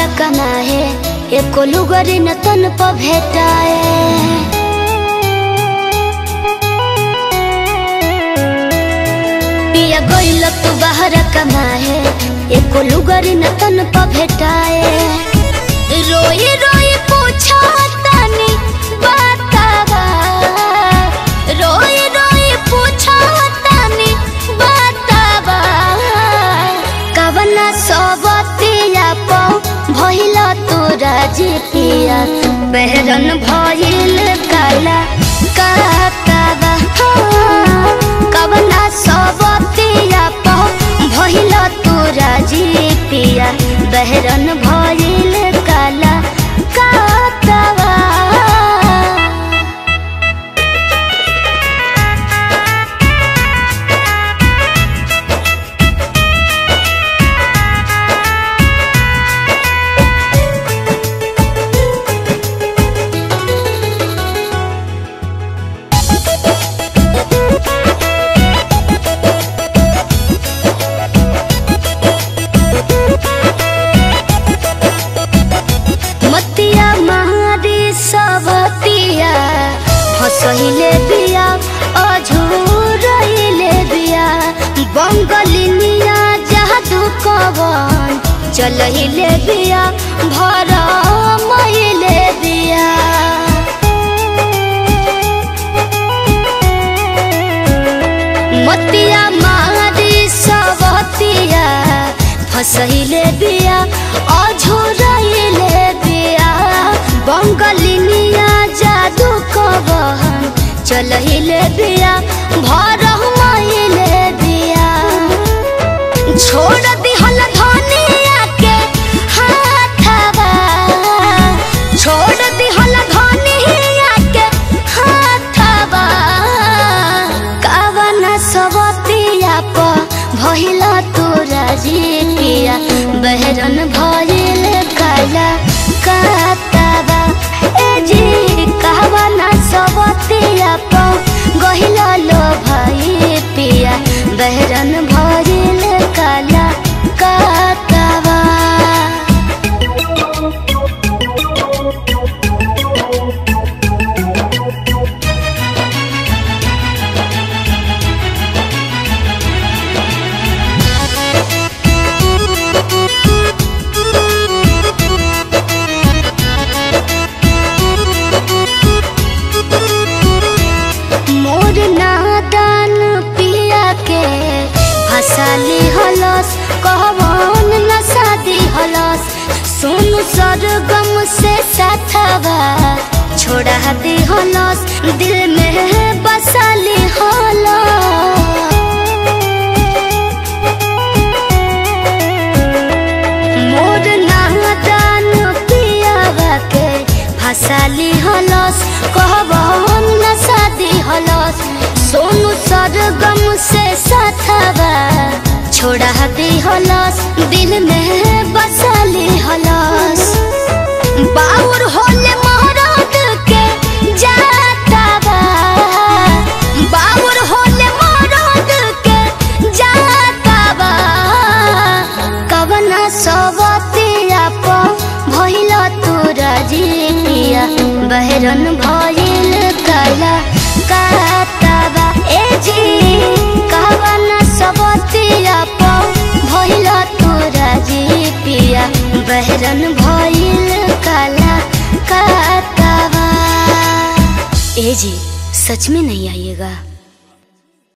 कमाए एको लुगरी न तन प भेटाए पिया गइल तू बाहर कमाए एको लुगरी न तन प भेटाए रोई रोई पूछा तानी बतावा रोई रोई पूछा तानी बतावा कवना सबतिया पौ भइल तोरा जितिया बहरन भइल काला कातावा कवना सबतिया पौ भइल तोरा जितिया बहरन भइल काला कातावा मतिया मारी सबतिया हसहिले बिया अझुरहिले बिया बंगलिनिया जादू कवन चलहिले बिया भर महिले बिया मतिया मारी सबतिया फसहिले बिया अझोरहिले बिया बंगलिनिया जादू कबहन चलहिले बिया भर महिले बिया छोड़ दिहल धनिया के हाथवा छोड़ दिहल धनिया के हाथवा कावन सबतिया प भइल तोरा जितिया बहरन भइल काला कातावा ए जी कावन सबतिया प गहिल लो भाई पिया बहरन भइल काला कातावा मोर नादान पिया के हसाली हलस कहवन नसादी हलस सुन सरगम से साथवा छोड़ा दी हलस दिल में बसाली हलस मोर नादान पियावा के फसाली हलस कहबन नसादी हलस सोनू सरगम से साथवा छोड़ा दी हलस दिल में बसाली हलस बाउर होले मोहरत के जातावा बाउर होले मोहरत के जातावा कवना सबतिया प भइल तोरा जितिया बहरन भइल काला कातावा ए जी कवना सबतिया प भइल तोरा जितिया बहरन भइल काला कातावा ए जी सच में नहीं आइएगा